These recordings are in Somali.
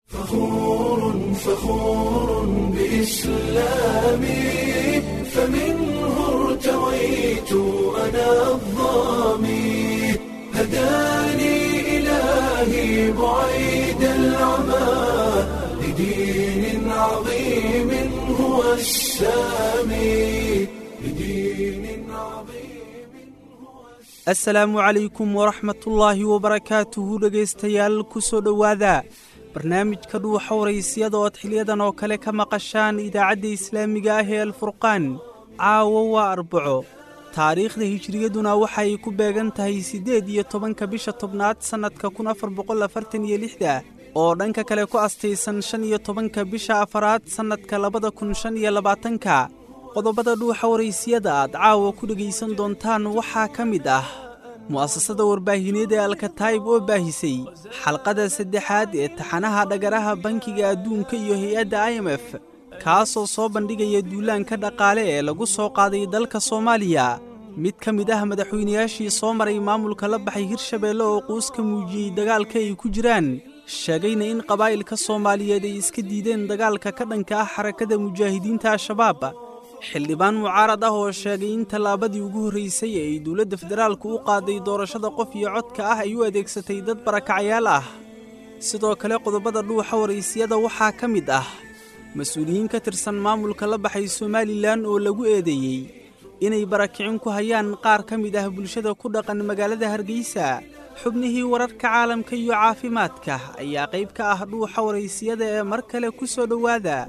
فخور فخور بإسلامي فمنه ارتويت أنا الظامي هداني إلهي بعيد العمى لدين عظيم هو السامي لدين عظيم هو asalaamu calaykum waraxmatullaahi wabarakaatuhu dhegaystayaal ku soo dhowaada barnaamijka dhuuxa waraysiyada ood xiliyadan oo kale ka maqashaan idaacadda islaamiga ah ee alfurqaan caawo waa arbaco taariikhda hijriyaduna waxay ku beegan tahay siddeed iyo tobanka bisha tobnaad sannadka kun afar boqol afartan iyo lixda oo dhanka kale ku astaysan shan iyo tobanka bisha afaraad sannadka labada kun shan iyo labaatanka qodobada dhuuxa waraysiyada aad caawa ku dhegaysan doontaan waxaa ka mid ah mu'asasada warbaahineed ee alkataayib oo baahisay xalqada saddexaad ee taxanaha dhagaraha bankiga adduunka iyo hay-adda i m f kaasoo soo bandhigaya duulaanka dhaqaale ee lagu soo qaaday dalka soomaaliya mid ka mid ah madaxweynayaashii soo maray maamulka la baxay hirshabeelle oo quus ka muujiyey dagaalka ay ku jiraan sheegayna in qabaa'ilka soomaaliyeed ay iska diideen dagaalka ka dhanka ah xarakada mujaahidiinta al-shabaab xildhibaan mucaarad ah oo sheegay in tallaabadii ugu horraysay ee ay dowladda federaalku u qaaday doorashada qof iyo codka ah ay u adeegsatay dad barakacyaal ah sidoo kale qodobada dhuuxa waraysiyada waxaa ka mid ah mas-uuliyiin ka tirsan maamulka la baxay somalilan oo lagu eedeeyey inay barakicin ku hayaan qaar ka mid ah bulshada ku dhaqan magaalada hargeysa xubnihii wararka caalamka iyo caafimaadka ayaa qayb ka ah dhuuxa waraysiyada ee mar kale ku soo dhowaada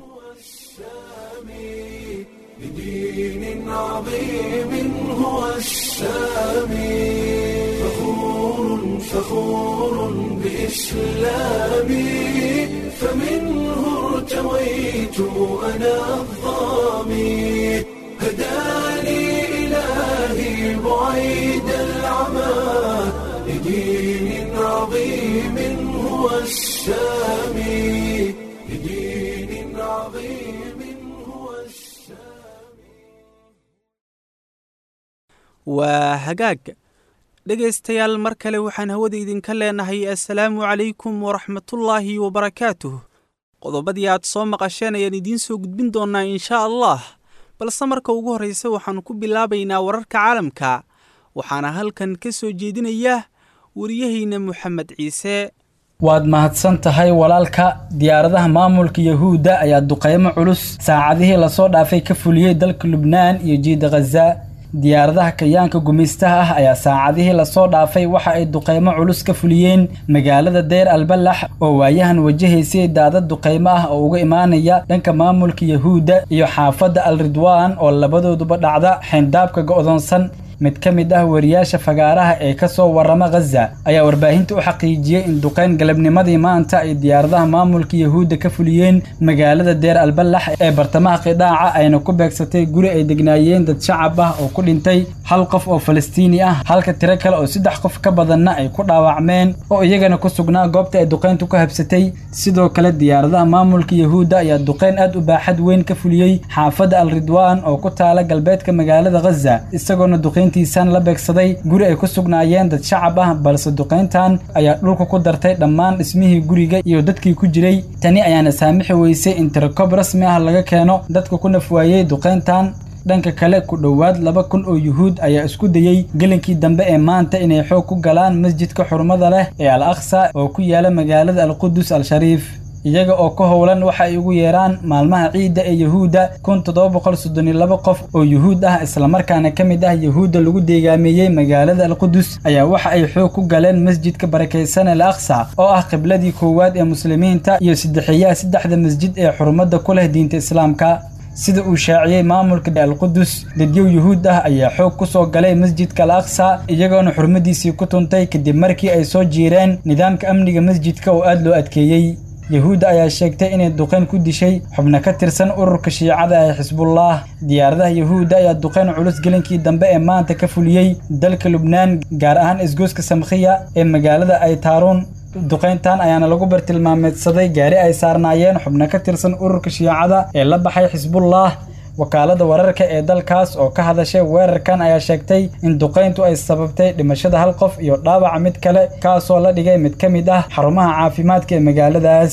بدين عظيم هو السامي فخور فخور بإسلامي فمنه ارتويت أنا الظامي هداني إلهي بعيد العمى لدين عظيم هو السامي لدين عظيم هو السامي waa hagaag dhegaystayaal mar kale waxaan hawada idinka leenahay assalaamu calaykum waraxmatullaahi wabarakaatuh qodobadii aad soo maqasheen ayaan idiin soo gudbin doonnaa inshaa allah balse marka ugu horraysa waxaan ku bilaabaynaa wararka caalamka waxaana halkan ka soo jeedinaya wariyahayna moxamed ciise waad mahadsan tahay walaalka diyaaradaha maamulka yahuudda ayaa duqaymo culus saacadihii lasoo dhaafay ka fuliyey dalka lubnaan iyo jiida khaza diyaaradaha kayaanka gumaystaha ah ayaa saacadihii lasoo dhaafay waxa ay duqaymo culus ka fuliyeen magaalada deyr albalax oo waayahan wajahaysay daadad duqaymo ah oo uga imaanaya dhanka maamulka yahuudda iyo xaafadda al ridwaan oo labadooduba dhacda xayndaabka go'doonsan mid ka mid ah wariyaasha fagaaraha ee ka soo warrama khaza ayaa warbaahinta u xaqiijiyey in duqayn galabnimadii maanta ay diyaaradaha maamulka yahuudda ka fuliyeen magaalada deer albalax ee bartamaha qidaaca ayna ku beegsatay guri ay degnaayeen dad shacab ah oo ku dhintay hal qof oo falastiini ah halka tiro kale oo saddex qof ka badanna ay ku dhaawacmeen oo iyagana ku sugnaa goobta ay duqayntu ka habsatay sidoo kale diyaaradaha maamulka yahuudda ayaa duqayn aad u baaxad weyn ka fuliyey xaafadda al ridwaan oo ku taala galbeedka magaalada khaza isagoona duqayn tiisan la beegsaday guri ay ku sugnaayeen dad shacab ah balse duqayntan ayaa dhulka ku dartay dhammaan dhismihii guriga iyo dadkii ku jiray tani ayaana saamixi weysay in tirakob rasmi ah laga keeno dadka ku nafwaayey duqayntan dhanka kale ku dhowaad laba kun oo yuhuud ayaa isku dayey gelinkii dambe ee maanta inay xoog ku galaan masjidka xurmada leh ee al aqsa oo ku yaala magaalada alqudus al-shariif iyaga oo ka howlan waxa ay ugu yeeraan maalmaha ciidda ee yahuudda kun toddoba boqol soddon iyo laba qof oo yuhuud ah islamarkaana ka mid ah yahuudda lagu deegaameeyey magaalada alqudus ayaa waxa ay xoog ku galeen masjidka barakaysan al aqsa oo ah qibladii koowaad ee muslimiinta iyo saddexeeyaha saddexda masjid ee xurmadda ku leh diinta islaamka sida uu shaaciyey maamulka alqudus dadyow yuhuud ah ayaa xoog ku soo galay masjidka al aqsa iyagoona xurmadiisii ku tuntay kadib markii ay soo jiireen nidaamka amniga masjidka oo aad loo adkeeyey yahuudda ayaa sheegtay inay duqayn ku dishay xubno ka tirsan ururka shiicada ee xisbullah diyaaradaha yahuudda ayaa duqayn culus gelinkii dambe ee maanta ka fuliyey dalka lubnaan gaar ahaan isgoyska samkhiya ee magaalada aytaaruun duqayntan ayaana lagu bartilmaameedsaday gaari ay saarnaayeen xubno ka tirsan ururka shiicada ee la baxay xisbullah wakaalada wararka ee dalkaas oo ka hadashay weerarkan ayaa sheegtay in duqayntu ay sababtay dhimashada hal qof iyo dhaawaca mid kale kaasoo la dhigay mid ka mid ah xarumaha caafimaadka ee magaaladaas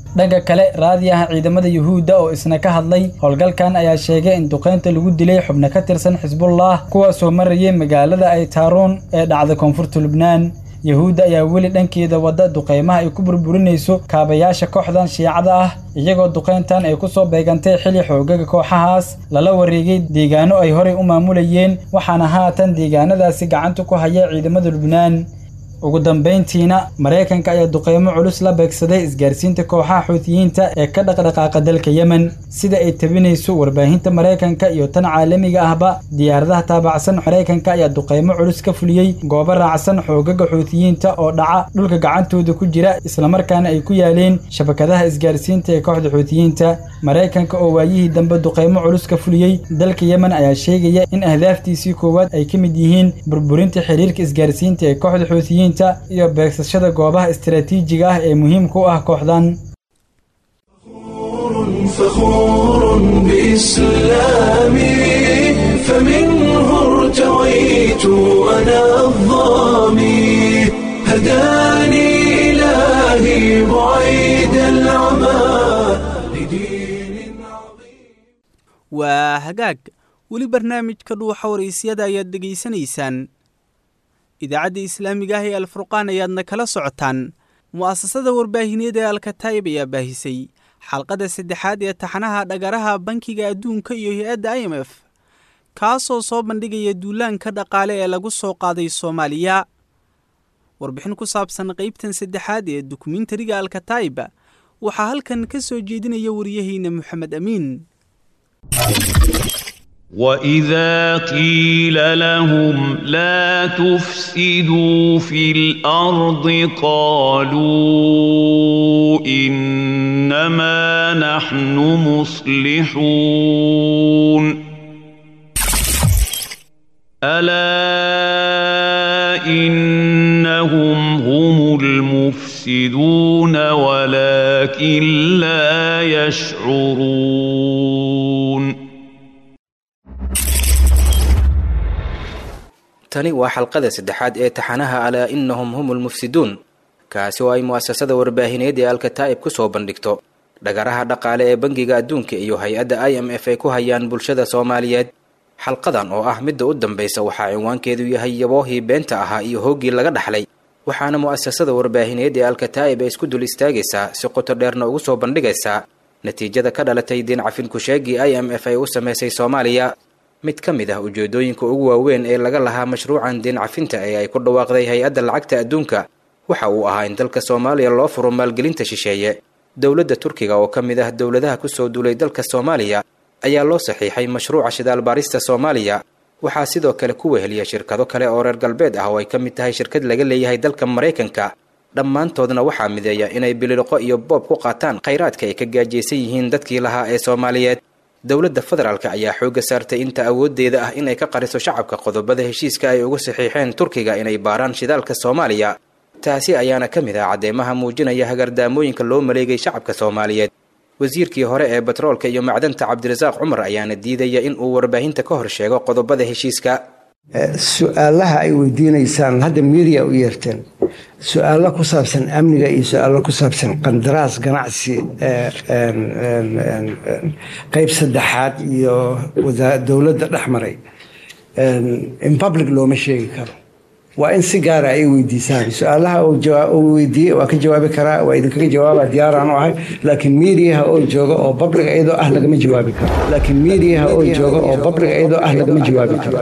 dhanka kale raadiyaha ciidamada yuhuudda oo isna ka hadlay howlgalkan ayaa sheegay in duqaynta lagu dilay xubno ka tirsan xisbullah kuwaasoo marayay magaalada ay taaruun ee dhacda koonfurta lubnaan yuhuudda ayaa weli dhankeeda wadda duqaymaha ay ku burburinayso kaabayaasha kooxdan shiicada ah iyagoo duqayntan ay ku soo beegantay xili xoogaga kooxahaas lala wareegay deegaano ay horey u maamulayeen waxaana haatan deegaanadaasi gacanta ku haya ciidamada lubnaan ugu dambayntiina maraykanka ayaa duqaymo culus la beegsaday isgaarsiinta kooxaha xuutiyiinta ee ka dhaqdhaqaaqa dalka yemen sida ay tabinayso warbaahinta maraykanka iyo tan caalamiga ahba diyaaradaha taabacsan maraykanka ayaa duqaymo culus ka fuliyey goobo raacsan xoogaga xuutiyiinta oo dhaca dhulka gacantooda ku jira islamarkaana ay ku yaaleen shabakadaha isgaarsiinta ee kooxda xuutiyiinta maraykanka oo waayihii dambe duqaymo culus ka fuliyey dalka yemen ayaa sheegaya in ahdaaftiisii koowaad ay ka mid yihiin burburinta xiriirka isgaarsiinta ee kooxda xuutiyiinta iyo beegsashada goobaha istaraatiijiga ah ee muhiimka u ah kooxdan فخور بإسلامي فمنه ارتويت أنا الظامي هداني إلهي بعيد العمى لدين عظيم waa hagaag weli barnaamijka dhuuxa waraysyada ayaad dhegaysanaysaan idaacadda islaamiga ah ee alfurqaan ayaadna kala socotaan mu'asasada warbaahineed ee alkataayib ayaa baahisay xalqadda saddexaad ee taxanaha dhagaraha bankiga adduunka iyo hay-adda i m f kaasoo soo bandhigaya duulaanka dhaqaale ee lagu soo qaaday soomaaliya warbixin ku saabsan qaybtan saddexaad ee dokumentariga alkataayib waxaa halkan ka soo jeedinaya wariyaheyna moxamed amiin واذا قيل لهم لا تفسدوا في الارض قالوا انما نحن مصلحون الا انهم هم المفسدون ولكن لا يشعرون tani waa xalqada saddexaad ee taxanaha alaa innahum hum lmufsiduun kaasi oo ay mu'asasada warbaahineed ee alkataa'ib ku soo bandhigto dhagaraha dhaqaale ee bangiga adduunka iyo hay-adda i m f ay ku hayaan bulshada soomaaliyeed xalqadan oo ah midda u dambaysa waxaa cinwaankeedu yahay yaboohii beenta ahaa iyo hooggii laga dhaxlay waxaana mu'asasada warbaahineed ee alkataa'ib ay isku dul istaagaysaa si qoto dheerna ugu soo bandhigaysaa natiijada ka dhalatay diin cafin kusheegii i m f ay u samaysay soomaaliya mid ka mid ah ujeedooyinka ugu waaweyn ee laga lahaa mashruucan diin cafinta ee ay ku dhawaaqday hay-adda lacagta adduunka waxa uu ahaa in dalka soomaaliya loo furo maalgelinta shisheeye dowladda turkiga oo ka mid ah dowladaha kusoo duulay dalka soomaaliya ayaa loo saxiixay mashruuca shidaal baarista soomaaliya waxaa sidoo kale ku weheliya shirkado kale oo reer galbeed ah oo ay ka mid tahay shirkad laga leeyahay dalka maraykanka dhammaantoodna waxaa mideeya inay bililiqo iyo boob ku qaataan khayraadka ay ka gaajaysan yihiin dadkii lahaa ee soomaaliyeed dowladda federaalk ayaa xoogga saartay inta awooddeeda ah inay ka qariso shacabka qodobada heshiiska ay ugu saxiixeen turkiga inay baaraan shidaalka soomaaliya taasi ayaana ka mid ah caddeemaha muujinaya hagardaamooyinka loo maleegay shacabka soomaaliyeed wasiirkii hore ee batroolka iyo macdanta cabdirasaaq cumar ayaana diidaya in uu warbaahinta ka hor sheego qodobada heshiiska su-aalaha ay weydiinaysaan hadda miiriya u yeerteen su-aalo ku saabsan amniga iyo su-aalo ku saabsan qandaraas ganacsi qeyb saddexaad iyo dowladda dhex maray in public looma sheegi karo waa in si gaara ay weydiisaan su-aalaha uu weydiiyey waa ka jawaabi karaa waa idinkaga jawaaba diyaaraan u ahay laakiin miidiyaha oo jooga oo public iyadoo ah lagama jawaabi karo laakiin miidiyaha oo jooga oo public iyadoo ah lagama jawaabi karo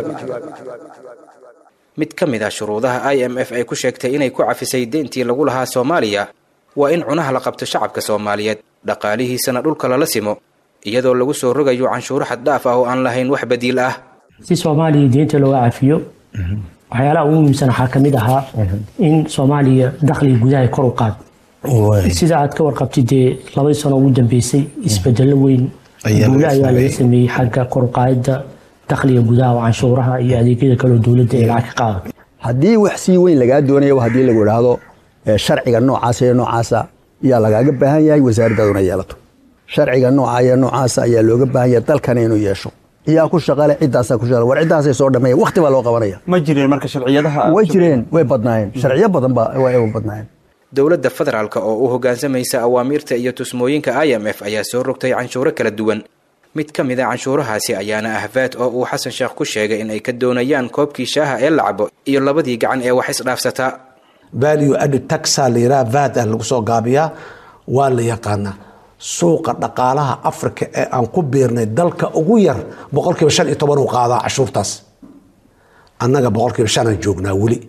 mid ka mid ah shuruudaha i m f ay ku sheegtay inay ku cafisay deyntii lagu lahaa soomaaliya waa in cunaha la qabto shacabka soomaaliyeed dhaqaalihiisana dhulka lala simo iyadoo lagu soo rogayo canshuuro xad dhaaf ah oo aan lahayn wax badiil ah si soomaaliya deynta looga cafiyo waxyaalaha ugu muhiimsan waxaa ka mid ahaa in soomaaliya dakhliga gudaha kor u qaad sida aad ka warqabtid dee labadii sano ugu dambeysay isbedelo weyn guule ayaa laga sameeyey xagga kor u qaadida dakhliga gudaha oo canshuuraha iyo adeegyada kaleo dowladda ay lacag ka qaado haddii wax sii weyn lagaa doonayo haddii lagu idhaahdo sharciga noocaasa iyo noocaasa ayaa lagaaga baahan yahay wasaaraddaaduna yeelato sharciga nooca iyo noocaasa ayaa looga baahan yahay dalkana inuu yeesho yaa ku shaqale ciddaasaa ku shaqale war ciddaasay soo dhameeya waqti baa loo qabanaya ma jireen marka sharciyadaha way jireen way badnaayeen sharciyo badan baa way badnaayeen dowladda federaalk oo u hoggaansamaysa awaamiirta iyo tusmooyinka i m f ayaa soo rogtay canshuuro kala duwan mid ka mid a canshuurahaasi ayaana ah vaad oo uu xasan sheekh ku sheegay in ay ka doonayaan koobkii shaaha ee la cabo iyo labadii gacan ee wax isdhaafsataa value added taxa la yidhaha vaad ah lagu soo gaabiyaa waa la yaqaanaa suuqa dhaqaalaha africa ee aan ku biirnay dalka ugu yar boqolkiiba shan iyo toban uu qaadaa cashuurtaas annaga boqolkiiba shanaan joognaa weli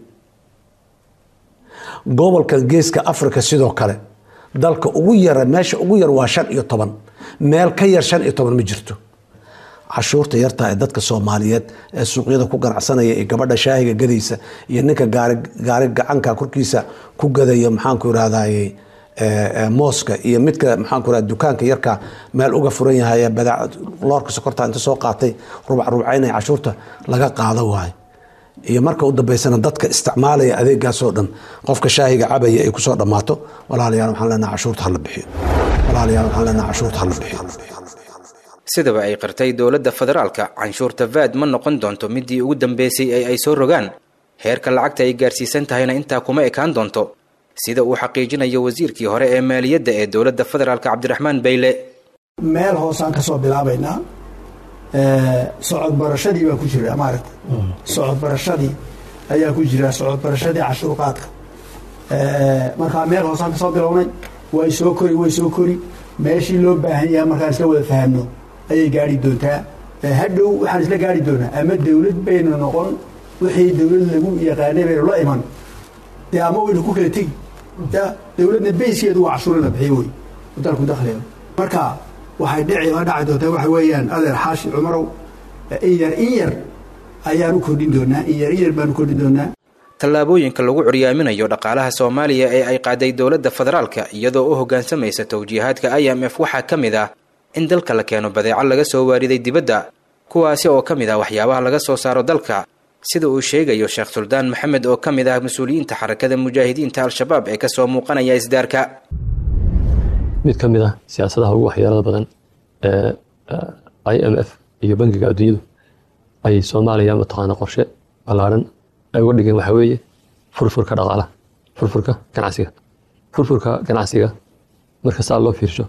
gobolkan geeska africa sidoo kale dalka ugu yara meesha ugu yar waa shan iyo toban meel ka yar shan iyo toban ma jirto cashuurta yartaa ee dadka soomaaliyeed ee suuqyada ku ganacsanaya iyo gabadha shaahiga gadaysa iyo ninka gaari gaari gacanka korkiisa ku gadaya maxaanku irahdaye mooska iyo midka maxaanku irahda dukaanka yarka meel uga furan yahay ee badaac loorka sokorta inta soo qaatay rubac rubcaynaya cashuurta laga qaado waayo iyo marka u dambeysana dadka isticmaalaya adeegaasoo dhan qofka shaahiga cabaya ay kusoo dhammaato walaalayaal waxaan leenaha cashuurta hala bixiyo walaalayaal waxaan leenaha cashuurta hala bixiyo sidaba ay qirtay dowladda federaalka canshuurta vaad ma noqon doonto midii ugu dambeysay ee ay soo rogaan heerka lacagta ay gaarsiisan tahayna intaa kuma ekaan doonto sida uu xaqiijinayo wasiirkii hore ee maaliyadda ee dowladda federaalk cabdiraxmaan bayle meel hoosaan ka soo bilaabaynaa socod barashadii baa ku jira maaragta socod barashadii ayaa ku jira socod barashadii cashuur qaadka markaa meel hoosaan kasoo bilownay way soo kori way soo kori meeshii loo baahan yahay markaan isla wada fahamno ayay gaari doontaa hadhow waxaan isla gaari doonaa ama dawlad baynu noqon wixii dawlad lagu yaqaanay baynu la iman dee ama waynu ku kala tegi ya dawladna bayskeedu waa cashuur in la bixiyo wey dalku dakhliga marka waxay dhici la dhaci doontaa waxa weeyaan adeer xaashi cumarow in yar in yar ayaan u kordhin doonaa in yar in yar baan u kordhin doonaa tallaabooyinka lagu curyaaminayo dhaqaalaha soomaaliya ee ay qaaday dowladda federaalka iyadoo u hoggaansamaysa towjiihaadka i m f waxaa ka mid ah in dalka la keeno badeeco laga soo waariday dibadda kuwaasi oo ka mid ah waxyaabaha laga soo saaro dalka sida uu sheegayo sheekh suldaan maxamed oo ka mid ah mas-uuliyiinta xarakada mujaahidiinta al-shabaab ee kasoo muuqanaya isdaarka mid ka mid ah siyaasadaha ugu waxyeelada badan ee i m f iyo bangiga adduunyadu ay soomaaliya mataqaana qorshe ballaaran ay uga dhigeen waxaa weeye furfurka dhaqaalaha furfurka ganacsiga furfurka ganacsiga marka saa loo fiirsho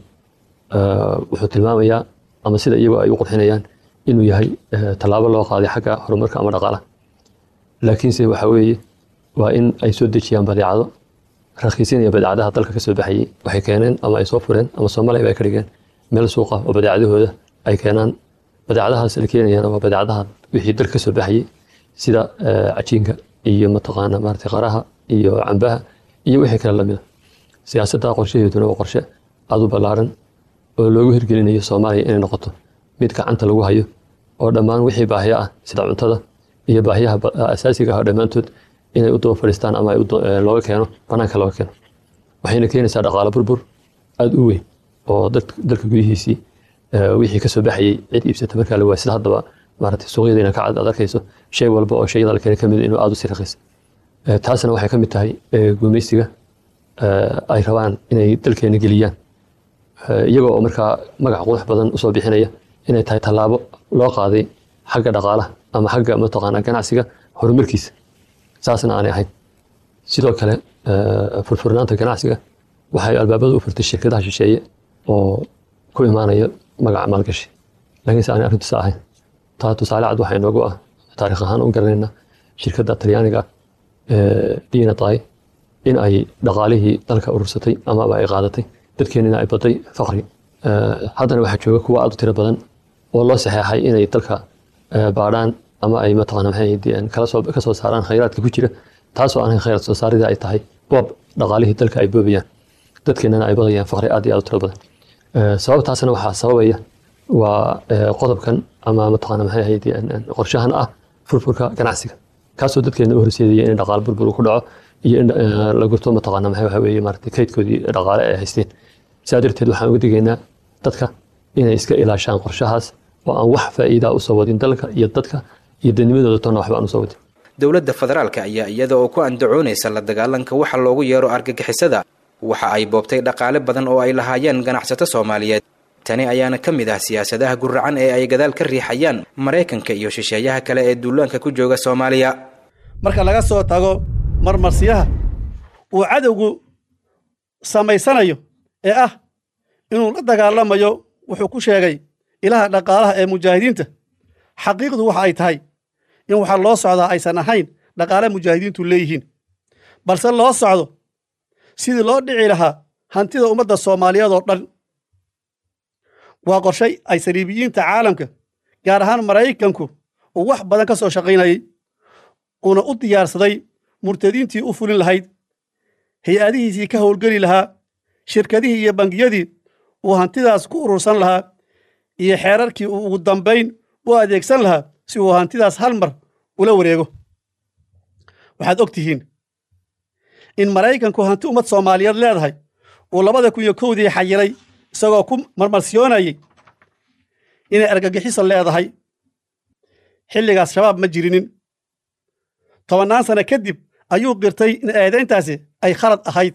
wuxuu tilmaamayaa ama sida iyagu ay u qurxinayaan inuu yahay tallaabo loo qaaday xagga horumarka ama dhaqaalaha laakiinse waxaa weeye waa in ay soo dejiyaan badeecado rakhiisinaya badeecadaha dalka kasoo baxayay waxay keeneen ama ay soo fureen ama soomaaliya ay ka dhigeen meel suuqa oo badeecadahooda ay keenaan badeecadahaas la keenayaan waa badeecadaha wixii dalka kasoo baxayay sida cajiinka iyo mataqaana maarata qaraha iyo cambaha iyo wixii kale lamida siyaasadda qorshaheeduna waa qorshe aad u ballaaran oo loogu hirgelinayo soomaaliya inay noqoto mid gacanta lagu hayo oo dhammaan wixii baahiyo ah sida cuntada iyo baahiyaha asaasiga ah dhammaantood inay u daba fadhiistaan ama looga keeno banaanka looga keeno waxayna keenaysaa dhaqaalo burbur aada u weyn oo dalka gudihiisii wixii kasoo baxayay cid iibsata markaa la waay sida haddaba maarata suuqyadeena ka cad aad arkayso shay walba oo shayada la keena ka mid inuu aada u sii raqiis taasna waxay ka mid tahay gumaysiga ay rabaan inay dalkeena geliyaan iyagoo oo markaa magac qurux badan usoo bixinaya inay tahay tallaabo loo qaaday xagga dhaqaalaha ama xagga mataqaana ganacsiga horumarkiisa saasna aanay ahayn sidoo kale furfurnaanta ganacsiga waxay albaabada u furtay shirkadaha shisheeye oo ku imaanaya magaca maalgashi laakiinse aanay arrintu sa ahayn taa tusaale cad waxaa inoogu ah taarikh ahaan u garanayna shirkadda talyaaniga diina tahay in ay dhaqaalihii dalka urursatay amaba ay qaadatay dadkeenina ay baday faqri haddana waxaa jooga kuwa aad u tiro badan oo loo saxeexay inay dalka baadhaan ama ay mataqaana maxay kalasoo ka soo saaraan khayraadka ku jira taasoo aan khayraad soo saaridii ay tahay boob dhaqaalihii dalka ay boobayaan dadkeenana ay badayaan faqri aad iyo aad u tiro badan sababtaasna waxaa sababaya waa qodobkan ama mataqaana maxay ahayd qorshahan ah furfurka ganacsiga kaasoo dadkeena u horseedaya in dhaqaal burbur ku dhaco iyo in la gurto mataqaana maxay waxa weeye maaragtay kaydkoodii dhaqaale ay haysteen sidaa darteed waxaan uga digaynaa dadka inay iska ilaashaan qorshahaas oo aan wax faa'iidaa usoo wadin dalka iyo dadka iyo dadnimadooda toonna waxba aan usoo wadin dowladda federaalka ayaa iyada oo ku andacoonaysa la dagaalanka waxa loogu yeero argagixisada waxa ay boobtay dhaqaale badan oo ay lahaayeen ganacsato soomaaliyeed tani ayaana ka mid ah siyaasadaha guracan ee ay gadaal ka riixayaan maraykanka iyo shisheeyaha kale ee duulaanka ku jooga soomaaliya marka laga soo tago marmarsiyaha uu cadowgu samaysanayo ee ah inuu la dagaalamayo wuxuu ku sheegay ilaha dhaqaalaha ee mujaahidiinta xaqiiqdu waxa ay tahay in waxaa loo socdaa aysan ahayn dhaqaale mujaahidiintu leeyihiin balse loo socdo sidii loo dhici lahaa hantida ummadda soomaaliyeed oo dhan waa qorshay ay saliibiyiinta caalamka gaar ahaan maraykanku uu wax badan ka soo shaqaynayey uuna u diyaarsaday murtadiintii u fulin lahayd hay-adihiisii ka howlgeli lahaa shirkadihii iyo bangiyadii uu hantidaas ku urursan lahaa iyo xeerarkii uu ugu dambayn u adeegsan lahaa si uu hantidaas hal mar ula wareego waxaad og tihiin in maraykanku hanti ummad soomaaliyeed leedahay uu labada kun iyo kowdii xayiray isagoo ku marmarsiyoonayay inay argagixiso leedahay xilligaas shabaab ma jirinin tobannaan sano kadib ayuu qirtay in eedayntaasi ay khalad ahayd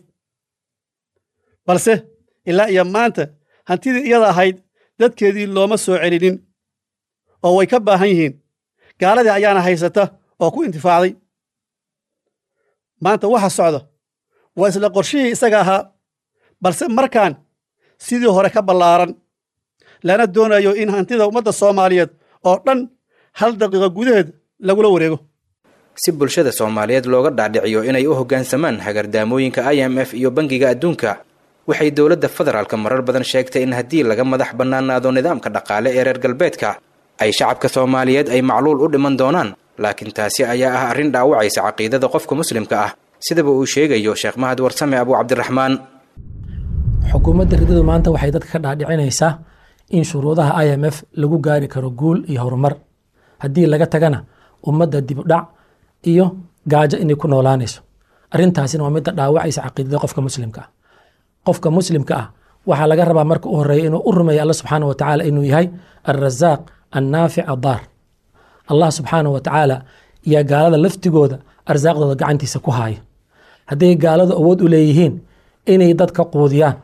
balse ilaa iyo maanta hantidii iyada ahayd dadkeedii looma soo celinin oo way ka baahan yihiin gaaladii ayaana haysata oo ku intifaacday maanta waxa socda waa isla qorshihii isaga ahaa balse markaan sidii hore ka ballaaran lana doonayo in hantida ummadda soomaaliyeed oo dhan hal daqiiqo gudaheed lagula wareego si bulshada soomaaliyeed looga dhaadhiciyo inay u hoggaansamaan hagardaamooyinka i m f iyo bangiga adduunka waxay dowladda federaalka marar badan sheegtay in haddii laga madax bannaanaado nidaamka dhaqaale ee reer galbeedka ay shacabka soomaaliyeed ay macluul u dhiman doonaan laakiin taasi ayaa ah arrin dhaawacaysa caqiidada qofka muslimka ah sidaba uu sheegayo sheekh mahad warsame abu cabdiraxmaan xukuumadda ridadu maanta waxay dadka ka dhaadhicinaysaa in shuruudaha i m f lagu gaari karo guul iyo horumar haddii laga tagana ummadda dibudhac iyo gaajo inay ku noolaanayso arrintaasina waa midda dhaawacaysa caqiidada qofka muslimka ah qofka muslimka ah waxaa laga rabaa marka u horeeya inuu u rumeeya alla subxaana wa tacaala inuu yahay alrasaaq annaafic addaar allah subxaana wa tacaala iyo gaalada laftigooda arsaaqdooda gacantiisa ku haaya hadday gaaladu awood u leeyihiin inay dadka quudiyaan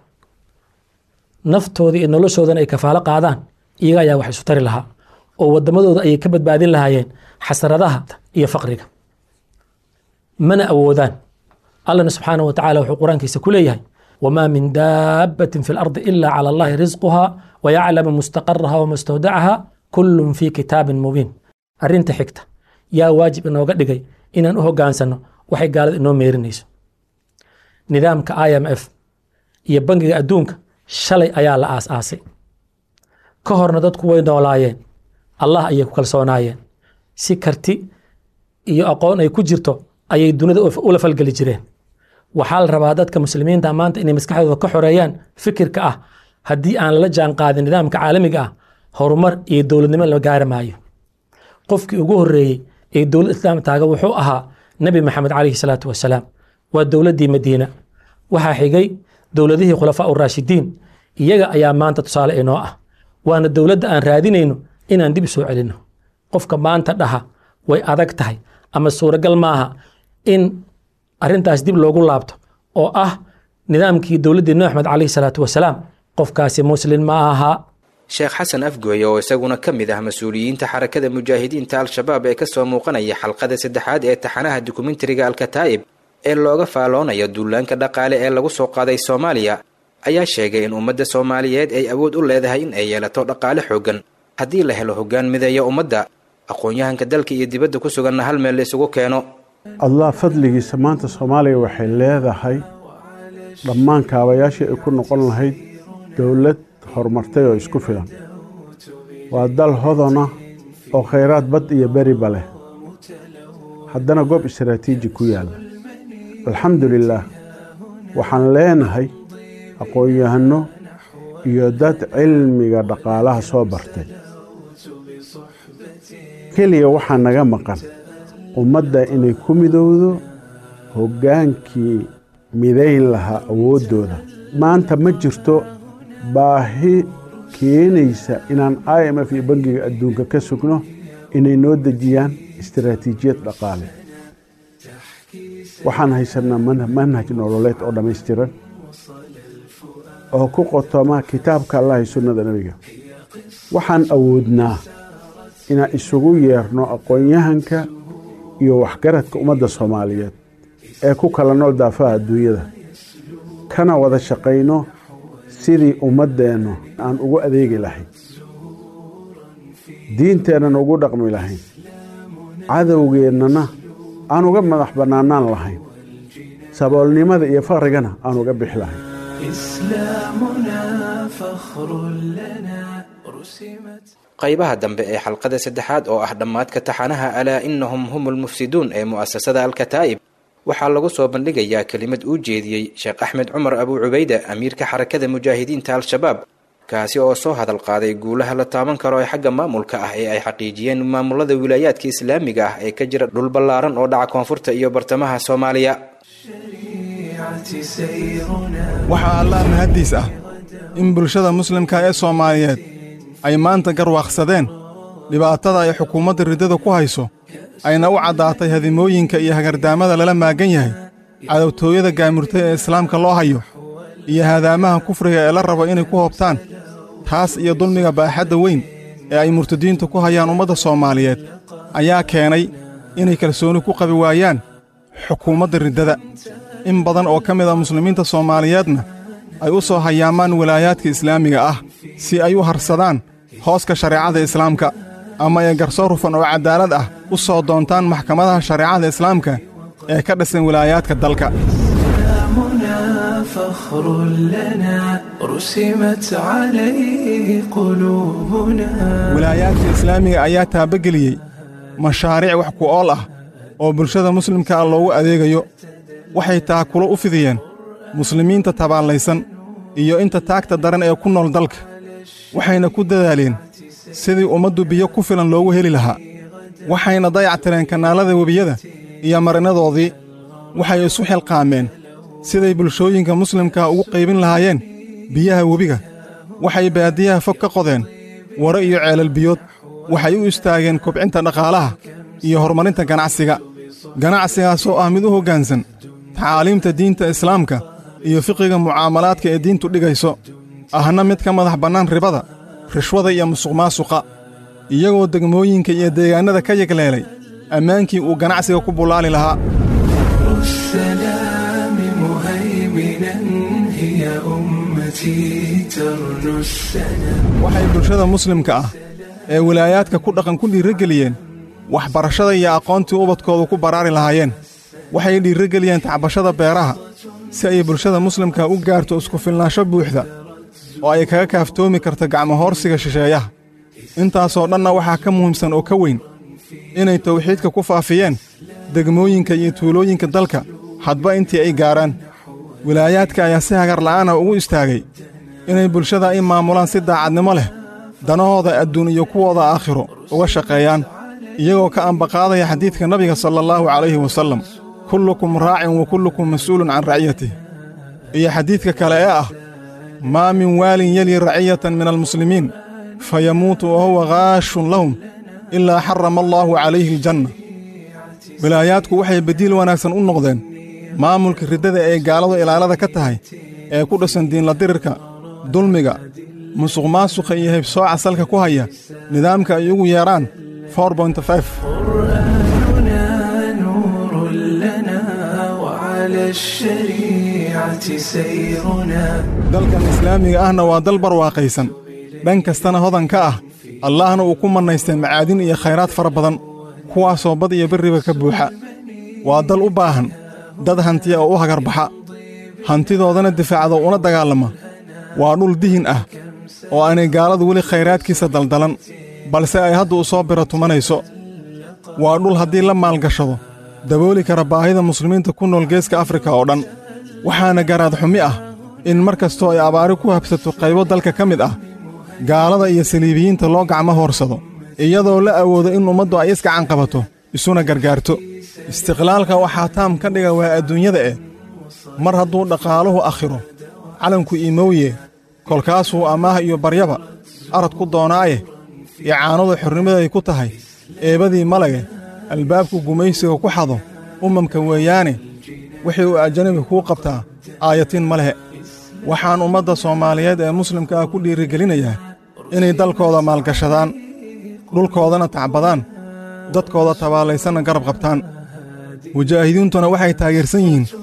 naftooda iyo noloshoodana ay kafaalo qaadaan iyaga ayaa wax isu tari lahaa oo wadamadooda ayay ka badbaadin lahaayeen xasradaha iyo faqriga mana awoodaan allana subxaana wa tacala wuxuu qur-aankiisa ku leeyahay wamaa min daabbatin fi lardi ila cala allahi risquha wayaclamu mustaqaraha wamustawdacaha kullun fi kitaabin mubiin arrinta xigta yaa waajib inooga dhigay inaan u hogaansano waxay gaalada inoo meerinayso nidaamka i m f iyo bangiga adduunka shalay ayaa la aas-aasay ka horna dadku way noolaayeen allah ayay ku kalsoonaayeen si karti iyo aqoon ay ku jirto ayay dunida ula falgeli jireen waxaa la rabaa dadka muslimiinta maanta inay maskaxdooda ka xoreeyaan fikirka ah haddii aan lala jaan qaadin nidaamka caalamiga ah horumar iyo dowladnimo la gaari maayo qofkii ugu horeeyey ee dowlad islaam taaga wuxuu ahaa nebi maxamed calayhi salaatu wasalaam waa dowladdii madiina waxaa xigay dowladihii khulafaa uraashidiin iyaga ayaa maanta tusaale inoo ah waana dowladda aan raadinayno inaan dib soo celinno qofka maanta dhaha way adag tahay ama suuragal maaha in arrintaas dib loogu laabto oo ah nidaamkii dowladdii nabi axmed calayhi salaatu wasalaam qofkaasi muslin ma aha sheekh xasan afgooye oo isaguna ka mid ah mas-uuliyiinta xarakada mujaahidiinta al-shabaab ee kasoo muuqanaya xalqada saddexaad ee taxanaha dokumentariga alkataa'ib ee looga faaloonayo duulaanka dhaqaale ee lagu soo qaaday soomaaliya ayaa sheegay in ummadda soomaaliyeed ay awood u leedahay in ay yeelato dhaqaale xooggan haddii la helo hoggaan mideeya ummadda aqoon-yahanka dalka iyo dibadda ku suganna hal meel la isugu keeno allah fadligiisa maanta soomaaliya waxay leedahay dhammaan kaabayaashii ay ku noqon lahayd dowlad horumartay oo isku filan waa dal hodona oo khayraad bad iyo beriba leh haddana goob istaraatiiji ku yaalla alxamdu lilaah waxaan leenahay aqoon-yahanno iyo dad cilmiga dhaqaalaha soo bartay keliya waxaa naga maqan ummadda inay ku midowdo hoggaankii midayn lahaa awooddooda maanta ma jirto baahi keenaysa inaan i m f iyo bangiga adduunka ka sugno inay noo dejiyaan istaraatiijiyad dhaqaale waxaan haysanaa manhaj nololeed oo dhammaystiran oo ku qotoma kitaabka allah iyo sunnada nebiga waxaan awoodnaa inaan isugu yeerno aqoon-yahanka iyo waxgaradka ummadda soomaaliyeed ee ku kala nool daafaha adduunyada kana wada shaqayno sidii ummaddeennu aan ugu adeegi lahayn diinteennan ugu dhaqmi lahayn cadowgeennana aan uga madax bannaanaan lahayn saboolnimada iyo faqrigana aan uga bixi lahayn إسلامنا فخر لنا رسمت qaybaha dambe ee xalqada saddexaad oo ah dhammaadka taxanaha alaa innahum hum lmufsiduun ee mu'asasada alkataa'ib waxaa lagu soo bandhigayaa kelimad uu jeediyey sheekh axmed cumar abuu cubayda amiirka xarakada mujaahidiinta al-shabaab kaasi oo soo hadal qaaday guulaha la taaban karo ee xagga maamulka ah ee ay xaqiijiyeen maamulada wilaayaadka islaamiga ah ee ka jira dhul ballaaran oo dhaca koonfurta iyo bartamaha soomaaliya waxaa allah mahaddiis ah in bulshada muslimka ee soomaaliyeed ay maanta garwaaqsadeen dhibaatada ay xukuumadda riddada ku hayso ayna u caddaatay hadimooyinka iyo hagardaamada lala maagan yahay cadowtooyada gaamurtay ee islaamka loo hayo iyo haadaamaha kufriga ee la rabo inay ku hoobtaan taas iyo dulmiga baaxadda weyn ee ay murtadiintu ku hayaan ummadda soomaaliyeed ayaa keenay inay kalsooni ku qabi waayaan xukuumadda riddada in badan oo ka mid a muslimiinta soomaaliyeedna ay u soo hayaamaan walaayaadka islaamiga ah si ay u harsadaan hooska shareecada islaamka ama ay garsoor rufan oo caddaalad ah u soo doontaan maxkamadaha shareecada islaamka ee ka dhisan wilaayaadka dalka إسلامنا فخر لنا رسمت عليه قلوبنا wilaayaadka islaamiga ayaa taabageliyey mashaariic wax ku ool ah oo bulshada muslimka ah loogu adeegayo waxay taakulo u fidiyeen muslimiinta tabaallaysan iyo inta taagta daran ee ku nool dalka waxayna ku dadaaleen sidii ummaddu biyo ku filan loogu heli lahaa waxayna dayactireen kanaalada webiyada iyo marinadoodii waxay isu xilqaameen siday bulshooyinka muslimkaa ugu qaybin lahaayeen biyaha webiga waxay baadiyaha fog ka qodeen waro iyo ceelal biyood waxay u istaageen kobcinta dhaqaalaha iyo horumarinta ganacsiga ganacsigaasoo ah mid u hoggaansan tacaaliimta diinta islaamka iyo fiqiga mucaamalaadka ee diintu dhigayso ahna mid ka madax bannaan ribada rishwada iyo musuqmaasuqa iyagoo degmooyinka iyo deegaannada ka yegleelay ammaankii uu ganacsiga ku bullaali lahaa السلام مهيمنا هي أمتي ترنو السلام waxay bulshada muslimka ah ee wilaayaadka ku dhaqan ku dhiirrogeliyeen waxbarashada iyo aqoontii ubadkoodu ku baraari lahaayeen waxay dhiirrogeliyeen tacbashada beeraha si ay bulshada muslimka u gaarto isku filnaansho buuxda oo ay kaga kaaftoomi karto gacmohoorsiga shisheeyaha intaasoo dhanna waxaa ka muhiimsan oo ka weyn inay tawxiidka ku faafiyeen degmooyinka iyo tuulooyinka dalka hadba intii ay gaaraan wilaayaadka ayaa si hagar la'aana ugu istaagay inay bulshada ay maamulaan si daacadnimo leh danahooda adduun iyo kuwooda aakhiro uga shaqeeyaan iyagoo ka ambaqaadaya xadiidka nabiga sala allahu calayhi wasallam kullukum raacin wa kullukum mas'uulun can raciyatih iyo xadiidka kale ee ah maa min waalin yeli raciyatan min almuslimiin fayamuutu wa huwa ghaashun lahum ilaa xarama allaahu calayhi aljanna wilaayaadku waxay badiil wanaagsan u noqdeen maamulka riddada ee gaaladu ilaalada ka tahay ee ku dhisan diinla dirirka dulmiga musuqmaasuqa iyo haybsooca salka ku haya nidaamka ay ugu yeedhaan قرآننا نور لنا وعلى الشريعة سيرنا dalkan islaamiga ahna waa dal barwaaqaysan dhan kastana hodan ka ah allahna uu ku mannaystay macaadin iyo khayraad fara badan kuwaasoo bad iyo berriba ka buuxa waa dal u baahan dad hantiya oo u hagarbaxa hantidoodana difaacda una dagaalama waa dhul dihin ah oo aanay gaaladu weli khayraadkiisa daldalan balse ay hadda u soo biro tumanayso waa dhul haddii la maalgashado dabooli kara baahida muslimiinta ku nool geeska afrika oo dhan waxaana garaad xumi ah in mar kastoo ay abaari ku habsato qaybo dalka ka mid ah gaalada iyo saliibiyiinta loo gacmo hoorsado iyadoo la awoodo in ummaddu ay isgacan qabato isuna gargaarto istiqlaalka waxaa taam ka dhiga waa adduunyada eh mar hadduu dhaqaaluhu akhiro calanku iimowye kolkaasuu amaah iyo baryaba arad ku doonaaye icaanadu xornimaday ku tahay eebadii malage albaabku gumaysiga ku xado ummamka weeyaane wixii uu ajanabi kuu qabtaa aayatiin ma lehe waxaan ummadda soomaaliyeed ee muslimka ah ku dhiirigelinayaa inay dalkooda maalgashadaan dhulkoodana tacbadaan dadkooda tabaalaysanna garab qabtaan mujaahidiintuna waxay taageersan yihiin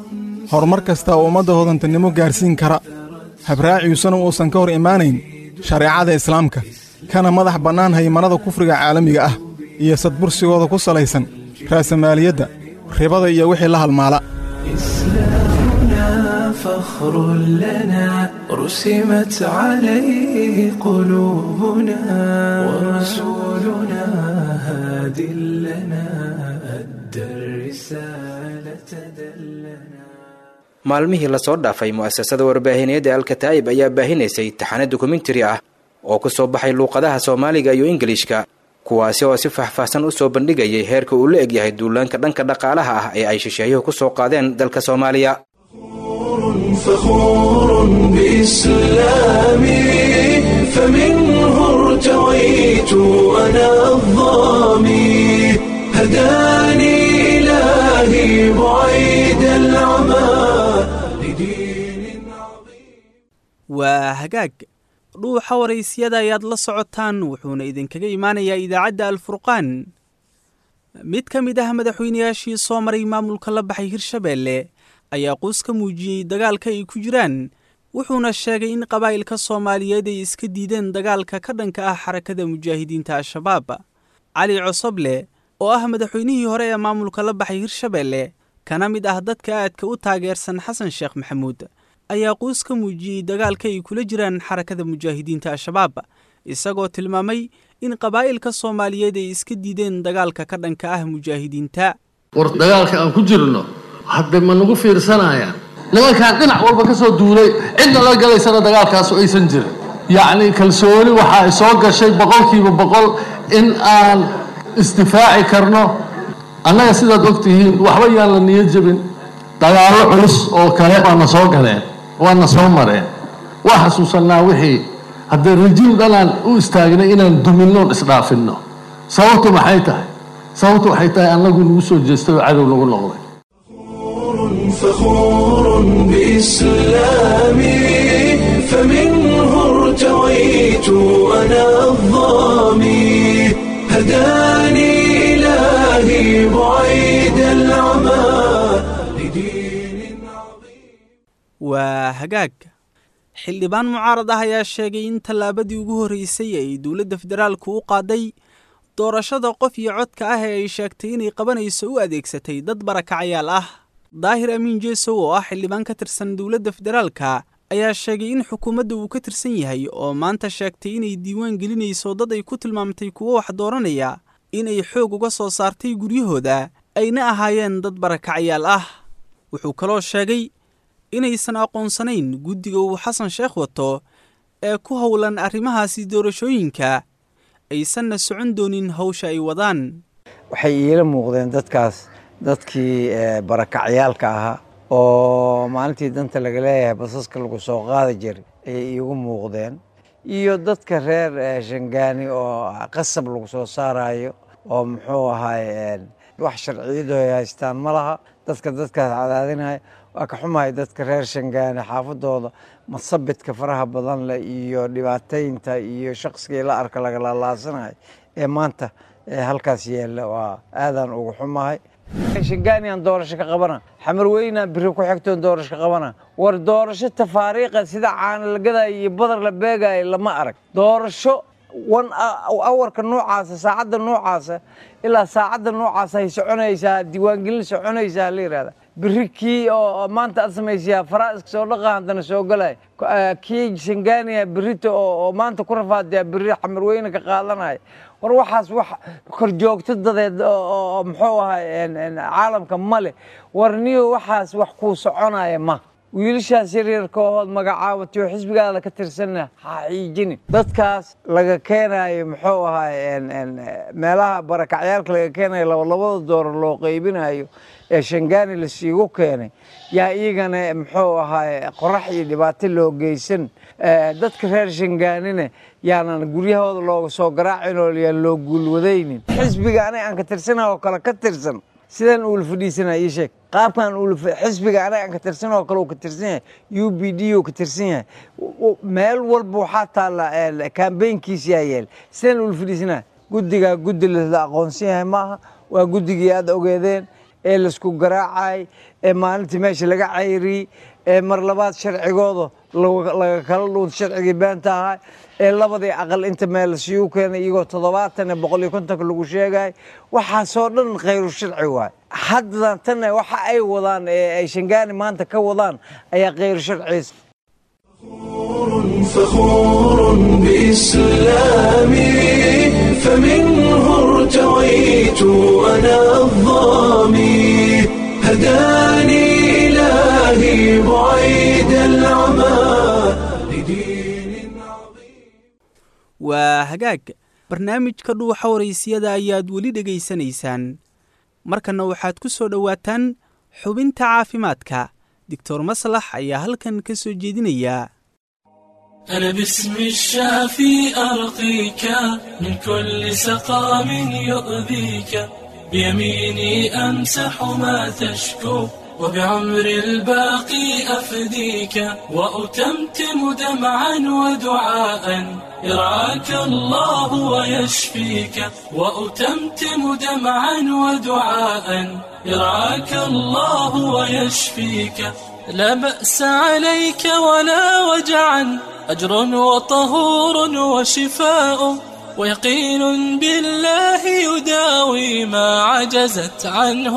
horumar kasta oo ummadda hodantinimo gaarsiin kara habraaciisuna uusan ka hor imaanayn shareecada islaamka kana madax bannaan haymanada kufriga caalamiga ah iyo sadbursigooda ku salaysan raasamaaliyadda ribada iyo wixii la halmaala إسلامنا فخر لنا رسمت عليه قلوبنا ورسولنا هاد لنا أدى الرسالة دلنا maalmihii lasoo dhaafay mu'asasada warbaahineed ee alkataa'ib ayaa baahinaysay taxane dokumentari ah oo ku soo baxay luuqadaha soomaaliga iyo ingilishka kuwaasi oo si faahfaahsan u soo bandhigayay heerka uu la egyahay duulaanka dhanka dhaqaalaha ah ee ay shisheeyuhu ku soo qaadeen dalka soomaaliya فخور بإسلامي فمنه ارتويت أنا الظامي هداني إلهي بعيد العمى waa hagaag dhuuxa waraysyada ayaad la socotaan wuxuuna idinkaga imaanayaa idaacadda alfurqaan mid ka mid ah madaxweynayaashii soo maray maamulka la baxay hirshabeelle ayaa quus ka muujiyey dagaalka ay ku jiraan wuxuuna sheegay in qabaa'ilka soomaaliyeed ay iska diideen dagaalka ka dhanka ah xarakada mujaahidiinta al-shabaab cali cosoble oo ah madaxweynihii hore ee maamulka la baxay hirshabeelle kana mid ah dadka aadka u taageersan xasan sheekh maxamuud ayaa quus ka muujiyey dagaalka ay kula jiraan xarakada mujaahidiinta al-shabaab isagoo tilmaamay in qabaa'ilka soomaaliyeed ay iska diideen dagaalka ka dhanka ah mujaahidiinta war dagaalka aan ku jirno hadda ma nagu fiirsanayaan nimankaan dhinac walba ka soo duulay cidna la galaysana dagaalkaasu aysan jirin yacni kalsooni waxa ay soo gashay boqolkiiba boqol in aan isdifaaci karno annaga sidaad ogtihiin waxba yaan la niyad jebin dagaallo culus oo kale waana soo galeen waana soo mareen waa xasuusannaa wixii haddee rajiim dhanaan u istaagnay inaan duminnoon isdhaafinno sababtu maxay tahay sababtu waxay tahay annagu nagu soo jeestay oo cadow nagu noqday فخور بإسلامي فمنه ارتويت أنا الظامي هداني إلهي بعيد العمى waa hagaag xildhibaan mucaarad ah ayaa sheegay in tallaabadii ugu horreysay ay dowladda federaalku u qaaday doorashada qof iyo codka ah ee ay sheegtay inay qabanayso u adeegsatay dad barakacayaal ah daahir amiin jeesow oo ah xildhibaan ka tirsan dowladda federaalka ayaa sheegay in xukuumadda uu ka tirsan yahay oo maanta sheegtay inay diiwaan gelinayso dad ay ku tilmaamtay kuwo wax dooranaya inay xoog uga soo saartay guryahooda ayna ahaayeen dad barakacayaal ah wuxuu kaloo sheegay inaysan aqoonsanayn guddiga uu xasan sheekh wato ee ku howlan arrimahaasi doorashooyinka aysanna socon doonin hawsha ay wadaan waxay iila muuqdeen dadkaas dadkii barakacyaalka ahaa oo maalintii danta laga leeyahay basaska lagu soo qaadi jiray ayay iigu muuqdeen iyo dadka reer shangaani oo qasab lagu soo saarayo oo muxuu ahaay wax sharciyadu ay haystaan ma laha dadka dadkaas cadaadinaya waa ka xumahay dadka reer shangaani xaafadooda masabidka faraha badan leh iyo dhibaataynta iyo shaqsigii la arka lagalalaasanayo ee maanta halkaas yeella waa aadaan ugu xumahay shangaaniyan doorasho ka qabana xamarweyna biri ku xigtoon doorasho ka qabana war doorasho tafaariiqa sida caana la gadaayo iyo badar la beegaayo lama arag doorasho wan awarka noocaasa saacadda noocaasa ilaa saacadda noocaasa ay soconaysaa diiwaangelin soconaysaa la yidhahda biri kii oo maanta aad samaysayaa faraa'iska soo dhaqa haddana soo galay kii shangaaniya birita oo maanta ku rafaadaya biri xamarweyne ka qaadanaya war waxaas wax korjoogto dadeed oo muxuu ahay caalamka male war niyo waxaas wax kuu soconaya ma wiilashaas yaryarka ood magacaabatay oo xisbigaada ka tirsanna ha xiijini dadkaas laga keenayo muxuu ahay meelaha barakacyaalka laga keenayo labalabada doorar loo qaybinayo ee shangaani lasiigu keenay yaa iyagana muxuu ahay qorax iyo dhibaato loo geysan dadka reer shangaanina yaanan guryahooda looga soo garaacin oo yaan loo guulwadaynin xisbiga aniga aan ka tirsana oo kale ka tirsan sidaan uula fadhiisanaya ii sheeg qaabkan xisbiga anaga aan ka tirsan oo kale uu ka tirsan yahay u b d uu ka tirsan yahay meel walba waxaa taalla kambeynkiisa yaa yeel sidaan uula fadhiisanaya guddigaa guddi la aqoonsan yahay maaha waa guddigii aad ogeedeen ee laisku garaacay ee maalintii meesha laga cayriyey ee mar labaad sharcigooda laga kala dhuunta sharcigii beenta ahaa ee labadii aqal inta meel lasiigu keenay iyagoo toddobaatan ee boqol iyo kontonka lagu sheegay waxaasoo dhan khayru sharci waay haddan tan waxa ay wadaan ee ay shangaani maanta ka wadaan ayaa khayru sharciis فخور بإسلامي فمنه ارتويت أنا الظامي هداني إلهي بعيد العمى waa hagaag barnaamijka dhuuxa waraysiyada ayaad weli dhegaysanaysaan markanna waxaad ku soo dhowaataan xubinta caafimaadka doctor maslax ayaa halkan ka soo jeedinaya أنا باسم الشافي أرقيك من كل سقام يؤذيك بيميني أمسح ما تشكو وبعمر الباقي أفديك وأتمتم دمعا ودعاء يرعاك الله ويشفيك وأتمتم دمعا ودعاء يرعاك الله ويشفيك لا بأس عليك ولا وجعا أجر وطهور وشفاء ويقين بالله يداوي ما عجزت عنه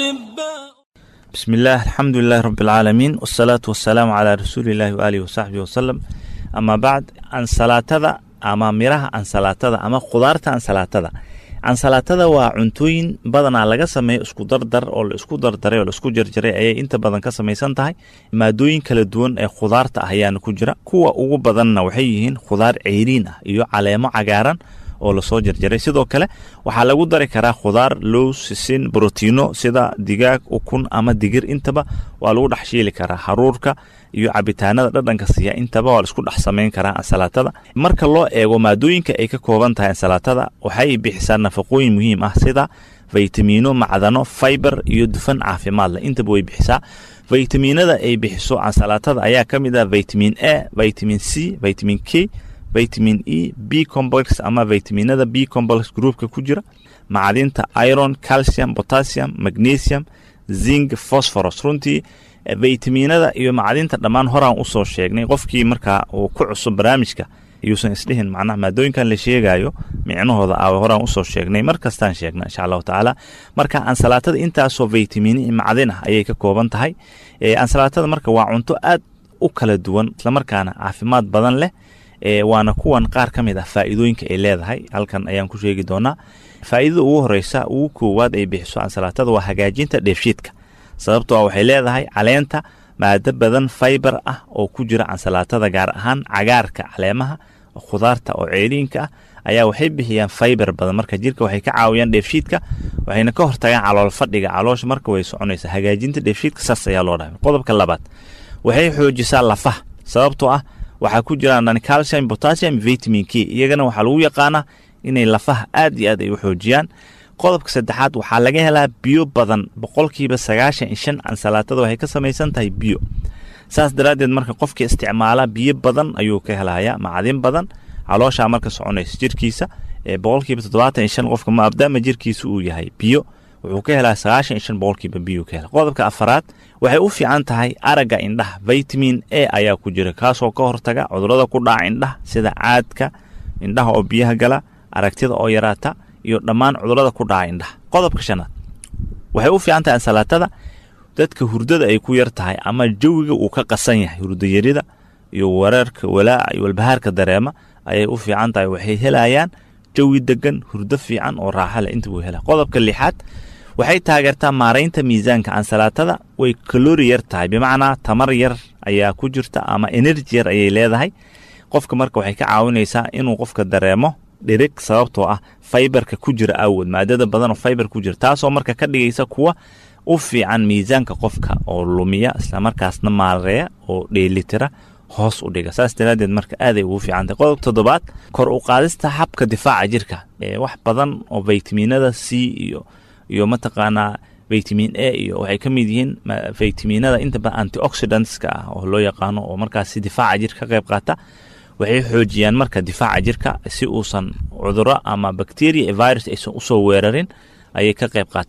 أطباء بسم الله الحمد لله رب العالمين والصلاة والسلام على رسول الله وآله وصحبه وسلم أما بعد أنسلاتذا أما ميرها أنسلاتذا أما خضارتا أنسلاتذا ansalaatada waa cuntooyin badanaa laga sameeyo isku dardar oo la isku dardaray oo la isku jarjaray ayay inta badan ka samaysan tahay maadooyin kala duwan ee khudaarta ah ayaana ku jira kuwa ugu badanna waxay yihiin khudaar ceyriin ah iyo caleemo cagaaran oo lasoo jarjaray sidoo kale waxaa lagu dari karaa khudaar low sisin brotiino sida digaag ukun ama digir intaba waa lagu dhex shiili karaa haruurka iyo cabitaanada dhadhanka siiya intaba waa laisku dhex samayn karaa ansalaatada marka loo eego maadooyinka ay ka kooban tahay ansalaatada waxay bixisaa nafaqooyin muhiim ah sida faytamiino macdano fiber iyo dufan caafimaad leh intaba way bixisaa faytamiinada ay bixiso ansalaatada ayaa ka mid ah vitamin a vitamin c vitamin k vitamin e b complex ama vitaminada b complex groupka ku jira macdinta iron calcium potassium magnesium zinc phosphorus runtii vitaminada iyo macdinta dhammaan horaan usoo sheegnay qofkii markaa uu ku cusub barnaamijka yuusan isdhihin macnaha maadooyinkan la sheegayo micnahooda a horaan usoo sheegnay mar kastaan sheegna insha allahu tacaala marka ansalaatada intaasoo vitamini macdin ah ayay ka kooban tahay ansalaatada marka waa cunto aad u kala duwan islamarkaana caafimaad badan leh waana kuwan qaar ka mid ah faa'iidooyinka ay leedahay halkan ayaan ku sheegi doonaa faa'iidada ugu horeysa ugu koowaad ay bixiso ansalaatada waa hagaajinta dheefshiidka sababtoo waxay leedahay caleenta maado badan faibar ah oo ku jira ansalaatada gaar ahaan cagaarka caleemaha khudaarta oo ceeriinka ah ayaa waxay bixiyaan faibar badan marka jirka waxay ka caawiyaan dheefshiidka waxayna ka hortagaan calool fadhiga caloosha marka way soconaysa hagaajinta dheefshiidka saas ayaa loo dhahay qodobka labaad waxay xoojisaa lafaha sababtoo ah waxaa ku jiraan calcium potassium vitamin k iyagana waxaa lagu yaqaanaa inay lafaha aad iyo aad ay u xoojiyaan qodobka saddexaad waxaa laga helaa biyo badan boqolkiiba sagaashan iyo shan ansalaatada waxay ka samaysan tahay biyo saas daraaddeed marka qofka isticmaala biyo badan ayuu ka helaya macdin badan calooshaa marka soconaysa jirkiisa boqolkiiba toddobaatan iyo shan qofka maabdaama jirkiisa uu yahay biyo wuxuu ka helaa sagaashan iyo shan boqolkiiba biyo ka hela qodobka afaraad waxay u fiican tahay aragga indhaha vitamin a ayaa ku jira kaasoo ka hortaga cudurada ku dhaca indhaha sida caadka indhaha oo biyaha gala aragtida oo yaraata iyo dhammaan cudurada ku dhaca indhaha qodobka shanaad waxay u fiican tahay ansalaatada dadka hurdada ay ku yar tahay ama jawiga uu ka qasan yahay hurdayarida iyo wareerka walaaca iyo walbahaarka dareema ayay u fiican tahay waxay helayaan jawi degan hurdo fiican oo raaxa leh inta buu hela qodobka lixaad waxay taageertaa maaraynta miisaanka ansalaatada way kalori yar tahay bimacnaa tamar yar ayaa ku jirta ama enerji yar ayay leedahay qofka marka waxay ka caawinaysaa inuu qofka dareemo dhirig sababtoo ah faibarka ku jira awood maadada badan oo faibar ku jira taasoo marka ka dhigaysa kuwa u fiican miisaanka qofka oo lumiya islamarkaasna maareeya oo dheelitira hoos u dhiga saas daraadeed marka aaday ugu fiicantahy qodob toddobaad kor u qaadista habka difaaca jirka wax badan oo vitaminada c iyo iyo mataqaanaa vitamin a iyo waxay ka mid yihiin vitaminada inta badan antioxidantska ah oo loo yaqaano oo markaasi difaaca jirka ka qayb qaata waxay xoojiyaan marka difaaca jirka si uusan cuduro ama bacteria virus aysan usoo weerarin ayay ka qayb qaataan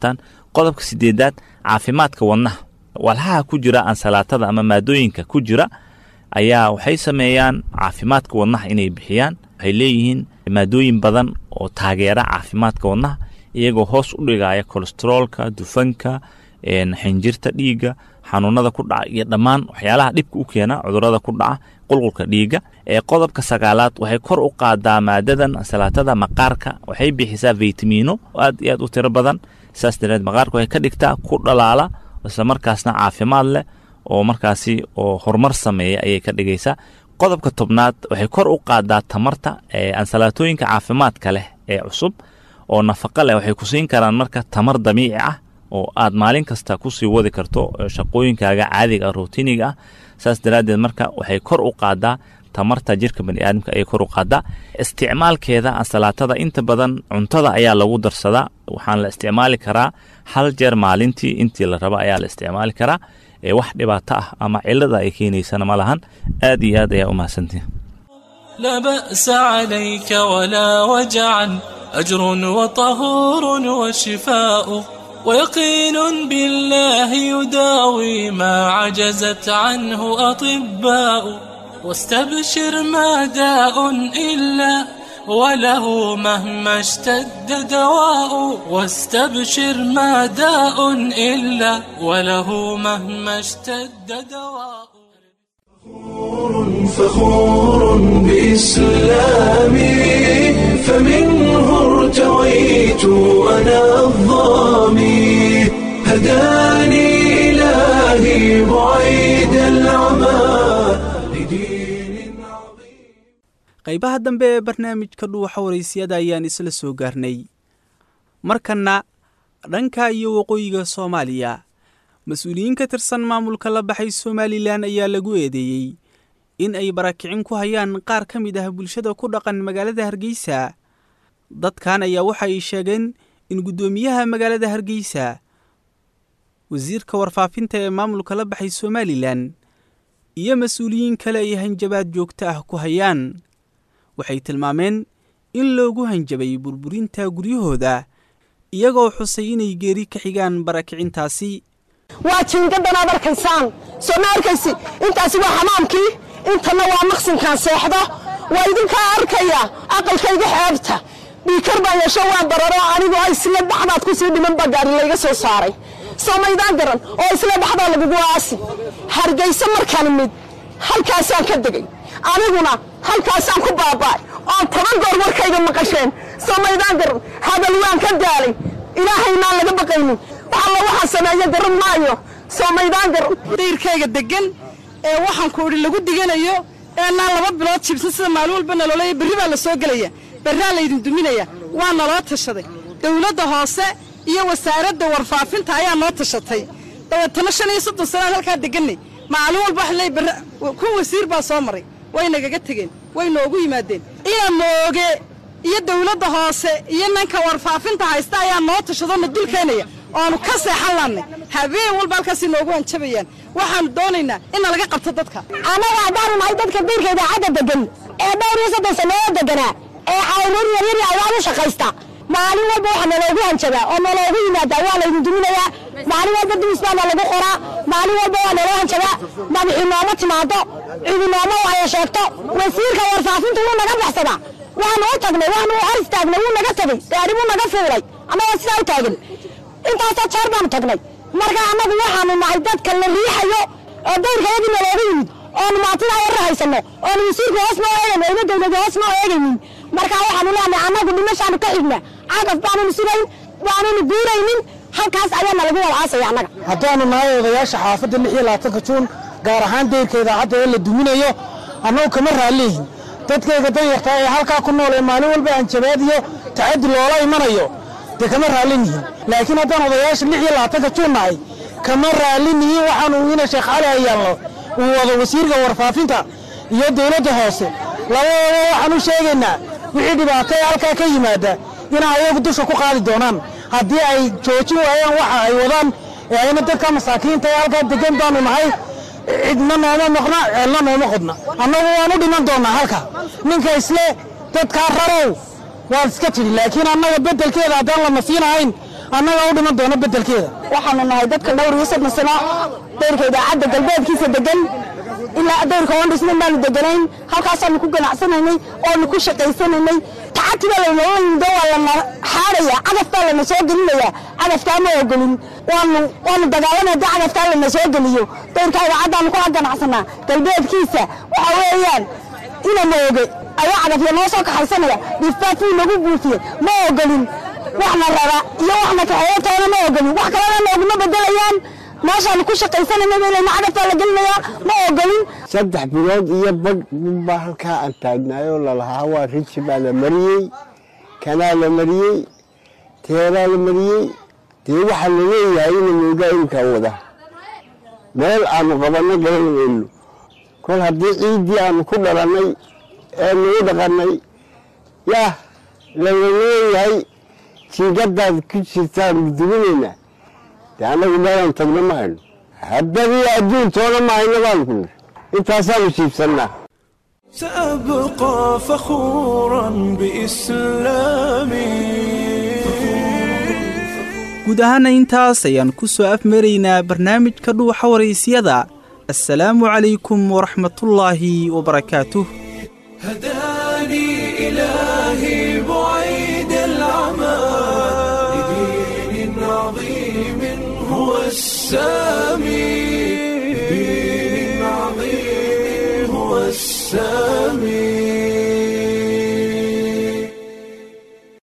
qodobka sideedaad caafimaadka wadnaha walhaha ku jira ansalaatada ama maadooyinka ku jira ayaa waxay sameeyaan caafimaadka wadnaha inay bixiyaan waxay leeyihiin maadooyin badan oo taageera caafimaadka wadnaha iyagoo hoos u dhigaya kolesteroolka dufanka xinjirta dhiigga xanuunada ku dhaca iyo dhammaan waxyaalaha dhibka u keena cudurada ku dhaca qulqulka dhiigga ee qodobka sagaalaad waxay kor u qaadaa maadadan ansalaatada maqaarka waxay bixisaa faytamiino aad iyo aad u tiro badan saas dareed maqaarka waxay ka dhigtaa ku dhalaala isla markaasna caafimaad leh oo markaasi oo horumar sameeya ayay ka dhigaysaa qodobka tobnaad waxay kor u qaadaa tamarta ee ansalaatooyinka caafimaadka leh ee cusub oo nafaqa leh waxay ku siin karaan marka tamar dabiici ah oo aad maalin kasta kusii wadi karto shaqooyinkaaga caadiga ah routiniga ah saas daraaddeed marka waxay kor u qaadaa tamarta jirka baniaadamka ayay kor u qaadaa isticmaalkeeda ansalaatada inta badan cuntada ayaa lagu darsadaa waxaan la isticmaali karaa hal jeer maalintii intii la raba ayaa la isticmaali karaa ee wax dhibaato ah ama cilada ay keenaysana ma lahan aad iyo aad ayaa u mahadsantihi لا بأس عليك ولا وجعا أجر وطهور وشفاء ويقين بالله يداوي ما عجزت عنه أطباء واستبشر ما داء إلا وله مهما اشتد دواء واستبشر ما داء إلا وله مهما اشتد دواء فخور بإسلامي فمنه ارتويت أنا الظامي هداني إلهي بعيد العمى qaybaha dambe ee barnaamijka dhuuxa waraysiyada ayaan isla soo gaarnay markanna dhanka iyo waqooyiga soomaaliya mas-uuliyiin ka tirsan maamulka la baxay somalilan ayaa lagu eedeeyey in ay barakicin ku hayaan qaar ka mid ah bulshada ku dhaqan magaalada hargeysa dadkan ayaa waxa ay sheegeen in guddoomiyaha magaalada hargeysa wasiirka warfaafinta ee maamulka la baxay somalilan iyo mas-uuliyiin kale ay hanjabaad joogto ah ku hayaan waxay tilmaameen in loogu hanjabay burburinta guryahooda iyagoo xusay inay geeri ka xigaan barakicintaasi waa jiingaddan aad arkaysaan soo ma arkaysi intaasi waa xamaamkii intana waa maqsinkaan seexdo waa idinkaa arkaya aqalkayga xeebta dhiikar baan yeesho waan bararo anigoo isla dhaxdaad ku sii dhiman baa gaari layga soo saaray soo maydaan garan oo isla dhaxdaa lagugu aasi hargayso markaan mid halkaasaan ka degay aniguna halkaasaan ku baaba'ay oon toban goor warkayga maqasheen soo maydaan garan hadal waan ka daalay ilaahaynaan laga baqaynin waxalla waxaa sameeya garan maayo soo maydaan garan dayrkayga degan ee waxaan ku idhi lagu diganayo eenaan laba bilood jibsan sida maalin walba naloolaya berri baa la soo gelaya berraa laydin duminaya waa naloo tashaday dawladda hoose iyo wasaaradda warfaafinta ayaa noo tashatay dabeetana shan iyo soddon sanaan halkaa deganay maalin walba wax leey berra kun wasiir baa soo maray way nagaga tegeen way noogu yimaadeen ina mooge iyo dawladda hoose iyo nanka warfaafinta haysta ayaa noo tashadoo na dul keenaya oonu ka seexan laannay habeen walba halkaasay noogu hanjabayaan waxaanu doonaynaa in nalaga qabto dadka annaga haddaanu nahay dadka biirka idaacadda degan ee dhowr iyo soddon sannadood deganaa ee cawruur yaryar ayaan u shaqaysta maalin walba waxaa naloogu hanjabaa oo naloogu yimaadaa waa laydin duminayaa maalin walba dumis baa nalagu qoraa maalin walba waa naloo hanjabaa madaxii nooma timaado cidi nooma waayo sheegto wasiirka warfaafintu wuu naga baxsadaa waanu u tagnay waanu hor istaagnay wuu naga tegey gaari buu naga fuulay annaga sidaa u taagan intaasoo jeer baanu tagnay marka annagu waxaanu nahay dadka la riixayo oo dayrkayadii nalooga yimid oonu maatidaa yarra haysanno oonu wasiirka hoos noo eegayno ina dawlada hoos noo eegaynin marka waxaanu leenahay annagu dhimashaanu ka xigna cagaf baanunu sugayn baanunu guuraynin halkaas ayaana lagu walaasaya annaga haddaanu nahay odayaasha xaafadda lix iyo labaatanka juun gaar ahaan deyrka idaacadda ee la duminayo annagu kama raalliyihin dadkayga danyarta ee halkaa ku nool ee maalin walba hanjabaad iyo tacaddi loola imanayo dee kama raallin yihin laakiin haddaan odayaasha lix iyo labaatanka juun nahay kama raallin yihin waxaanu ina sheekh cali hayaalno uu wado wasiirka warfaafinta iyo dawladda hoose labadooda waxaan u sheegaynaa wixii dhibaato ee halkaa ka yimaada inay ayagu dusha ku qaadi doonaan haddii ay joojin waayaan waxa ay wadaan ee ayna dadka masaakiinta ee halkaa degan baanu nahay cidna nooma noqna ceelna nooma qodna annagu waan u dhiman doonnaa halka ninka isle dadkaa rarow waad iska tidhi laakiin annaga beddelkeeda haddaan la nafiinahayn annaga u dhiman doona bedelkeeda waxaanu nahay dadka dhowr iyo soddon sano dayrka idaacadda galbeedkiisa degan ilaa dayrka oon dhisnayn baanu deganayn halkaasaanu ku ganacsanaynay oonu ku shaqaysanaynay tacati baa laynala yimido waa lana xaadhaya cagaf baa lana soo gelinaya cagaftaa ma ogolin waanu waanu dagaalamay haddii cagaftaa lana soo geliyo dayrka idaacaddaanu kula ganacsanaa galbeedkiisa waxa weeyaan ina mooge ayaa cagafya noo soo kaxaysanaya dhifaafuu nagu buufiyey ma ogolin waxna rara iyo waxna kaxeeyo toona ma ogolin wax kalena nooguma bedelayaan meeshaanu ku shaqaysanayna meelana cagaftaa la gelinayaa ma ogolin saddex bilood iyo bag baa halkaa aan taagnaayoo lalahaa waa riji baa la mariyey kanaa la mariyey teeraa la mariyey dee waxaa la leeyahay ina moogaa imkaa wada meel aanu qabanno garan weyno kol haddii ciiddii aanu ku dhalannay ee nagu dhaqannay yah lala leeyahay jiingadaad ku jirtaanu duminaynaa dee annagu meelaan tagno ma hayno haddadii adduun toona ma hayno baanu ku nir intaasaanu siibsannaa سأبقى فخورا بإسلامي guud ahaana intaas ayaan ku soo afmaraynaa barnaamijka dhuuxa waraysyada assalaamu calaykum waraxmatullaahi wabarakaatuh هداني إلهي بعيد